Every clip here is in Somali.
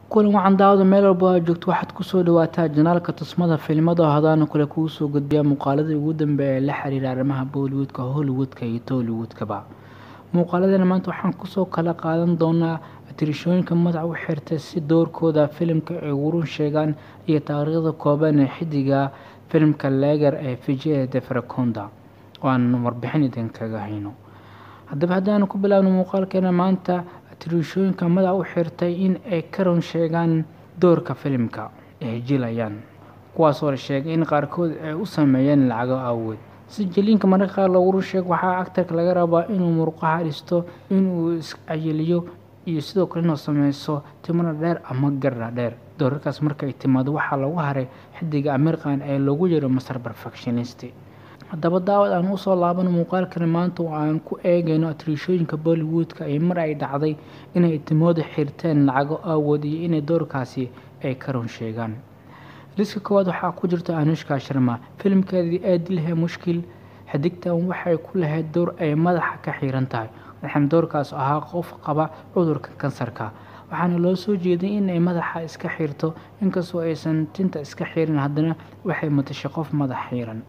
kulan wacan daawada meel walba aad joogto waxaad kusoo dhawaataa janaalka tusmada filimada oo hadaana kale kuu soo gudbiya muuqaaladii ugu dambeeya ee la xiriira arrimaha bollywoodka hollywoodka iyo tollywoodkaba muuqaaladana maanta waxaan kusoo kala qaadan doonaa tirishooyinka madaxa u xirtay si doorkooda filimka ay urun sheegaan iyo taariikhda kooban ee xidiga filimka leegar ee vijay defraconda oo aan warbixin idinkaga hayno haddaba haddaanu ku bilaabno muuqaalkeena maanta tirishooyinka madaxa u xirtay in ay ka run sheegaan doorka filimka ay jilayaan kuwaasoo la sheegay in qaarkood ay u sameeyeen lacago awood si jaliinka mararka qaar loogu run sheego waxaa actarka laga rabaa inuu muruqaha dhisto inuu iscayiliyo iyo sidoo kale inuu sameyso timana dheer ama garra dheer doorarkaas markaay timaado waxaa lagu haray xidiga ameerikan ee loogu yaro master perfectionist haddaba daawad aan usoo laabano muuqaalkani maanta oo aan ku eegayno atriishooyinka bollywoodka iyo mar ay dhacday inay timooda xirteen lacago awood iyo inay doorkaasi ay ka run sheegaan liska koowaad waxaa ku jirta anushka sharma filimkeedii aadilhe mushkil xidigtan waxay ku lahayd door ay madaxa ka xiiran tahay waxaana doorkaas ahaa qof qaba cudurka kansarka waxaana loo soo jeeday inay madaxa iska xiirto inkastoo aysan tinta iska xiirin haddana waxay matashay qof madax xiiran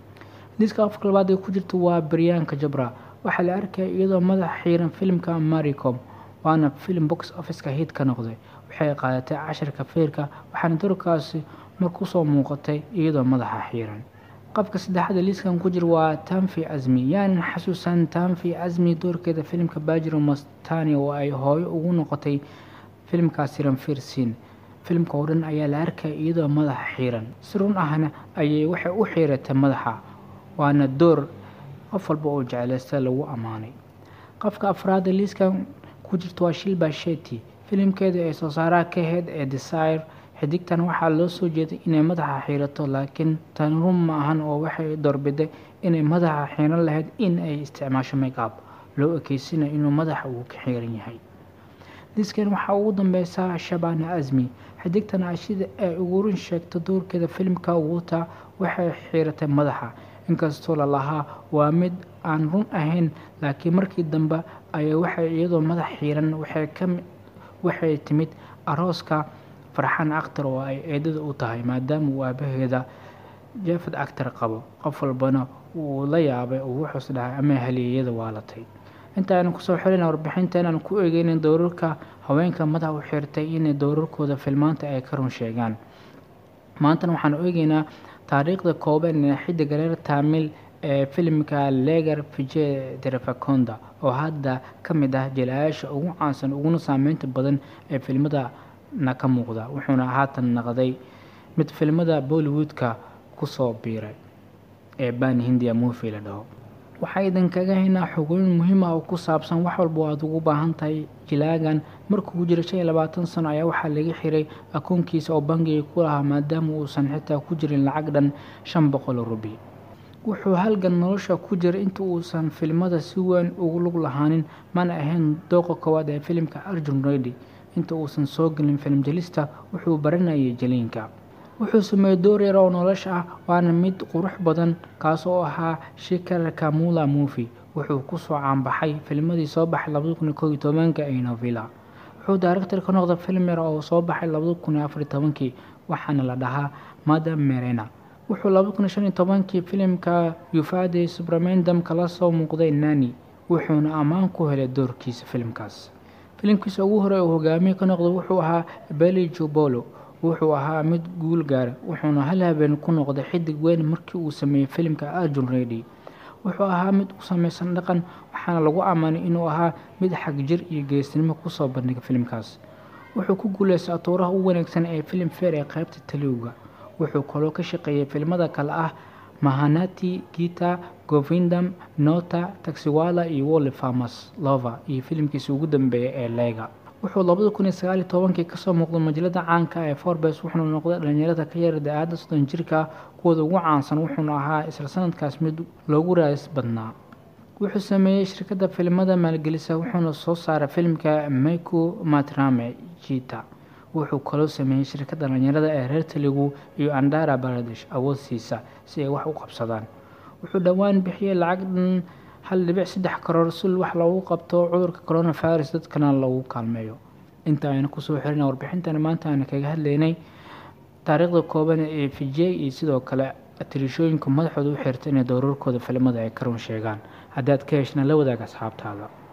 liiska afka labaad ee ku jirta waa baryaanka jabra waxaa la arkaya iyadoo madax xiiran filimka maricom waana filim box officeka hid ka noqday waxay qaadatay cashirka feerka waxaana doorkaasi mar kusoo muuqatay iyadoo madaxa xiiran qabka saddexaad liiskan ku jira waa tanfi azmi yaanan xasuusan tanfi azmi doorkeeda filimka bajiro mastani oo ay hooyo ugu noqotay filimkaasi ranfir siin filimka oo dhan ayaa la arkaya iyadoo madaxa xiiran si run ahna ayay waxay u xiiratay madaxa waana door qof walba oo jeclaysta lagu ammaanay qofka afraada liiskan ku jirta waa shilba sheti filimkeeda ee soo saaraha ka aheyd ee desire xidigtan waxaa loo soo jeeday inay madaxa xiirato laakiin tan run ma ahan oo waxay doorbiday inay madaxa xiiran lahayd in ay isticmaasho make up loo ekeysinayo inuu madaxa uu ka xiiran yahay liiskan waxaa ugu dambeysaa shabana azmi xidigtan ashida ay ugu run sheegto doorkeeda filimka wuta waxay xiiratay madaxa inkastoo la lahaa waa mid aan run ahayn laakiin markii dambe ayaa waxay iyadoo madax xiiran waxay timid arooska farxaan actar oo ay eedada u tahay maadaama uu aabaheeda jefad actar qabo qof walbana uu la yaabay oo wuxuus dhahay ama haliyeyada waalatay inta aynu kusoo xirina warbixinta inaan ku eegeynin doorarka haweenka madaxa u xirtay inay doorarkooda filmaanta ay ka run sheegaan maantana waxaan eegeynaa taariikhda kooban ee xidiga reer taamil ee filimka legar vijay derefaconda oo hadda ka mid ah jilaayaasha ugu caansan uguna saameynta badan ee filimada na ka muuqda wuxuuna haatan naqday mid filimada bollywoodka kusoo biiray ee ban hindia movi la dhaho waxaa idinkaga haynaa xogooyin muhiim ah oo ku saabsan wax walba aad ugu baahan tahay jilaagan markuu jira shan iyo labaatan sano ayaa waxaa laga xiray akoonkiisa oo bangiga ku lahaa maadaama uusan xitaa ku jirin lacag dhan shan boqol oo rubi wuxuu halgan nolosha ku jira inta uusan filimada si weyn ugu lug lahaanin mana ahayn dooqa koowaad ee filimka arjun redi inta uusan soo gelin filim jelista wuxuu baranayay jaliinka wuxuu sameeyey door yar oo nolosha ah waana mid qurux badan kaas oo ahaa shikararka mula movi wuxuu kusoo caanbaxay filmadii soo baxay labada kun iyo kow iyo tobanka ee novilla wuxuu daaractar ka noqday film yar oo soo baxay labada kun iyo afar iyo tobankii waxaana la dhahaa madam merena wuxuu labada kun iyo shan iyo tobankii filimka yufade subramendam kala soo muuqday nani wuxuuna ammaan ku helay doorkiisa filimkaas filimkiisa ugu hore uu hogaamiye ka noqday wuxuu ahaa beli jubolo wuxuu ahaa mid guul gaara wuxuuna hal habeen ku noqday xidig weyn markii uu sameeyey filimka arjun redi wuxuu ahaa mid u sameysan dhaqan waxaana lagu ammaanay inuu ahaa mid xag jir iyo geesnimo kusoo bandhigay filimkaas wuxuu ku guuleystay atuuraha u wanaagsan ee filim feer ee qaybta taliwga wuxuu kaloo ka shaqeeyey filimada kale ah mahanati gita govindam nota taxiwala iyo wolli farmers lova iyo filimkiisa ugu dambeeya ee lega wuxuu labada kun iyo sagaal iyo tobankii kasoo muuqday majalada caanka ee forbes wuxuuna noqday dhalinyarada ka yara da-aada soddon jirka kuwooda ugu caansan wuxuuna ahaa isla sanadkaas mid loogu raadis badnaa wuxuu sameeyey shirkadda filimada maalgelisa wuxuuna soo saaray filimka meku matrame jita wuxuu kaloo sameeyey shirkadda dhalinyarada ee reer teligu iyo andara baradesh awood siisa si ay wax u qabsadaan wuxuu dhowaan bixiyey lacag dhan hal dhibic saddex karoor sul wax loogu qabto cudurka coronavirus dadkana lagu kaalmeeyo inta aynu kusoo xirina warbixintana maanta aynu kaga hadlaynay taariikhda kooban ee vijay iyo sidoo kale tirishooyinka madaxooda u xirta inay dowrarkooda filimada ay ka run sheegaan haddaad ka heshna la wadaag asxaabtaada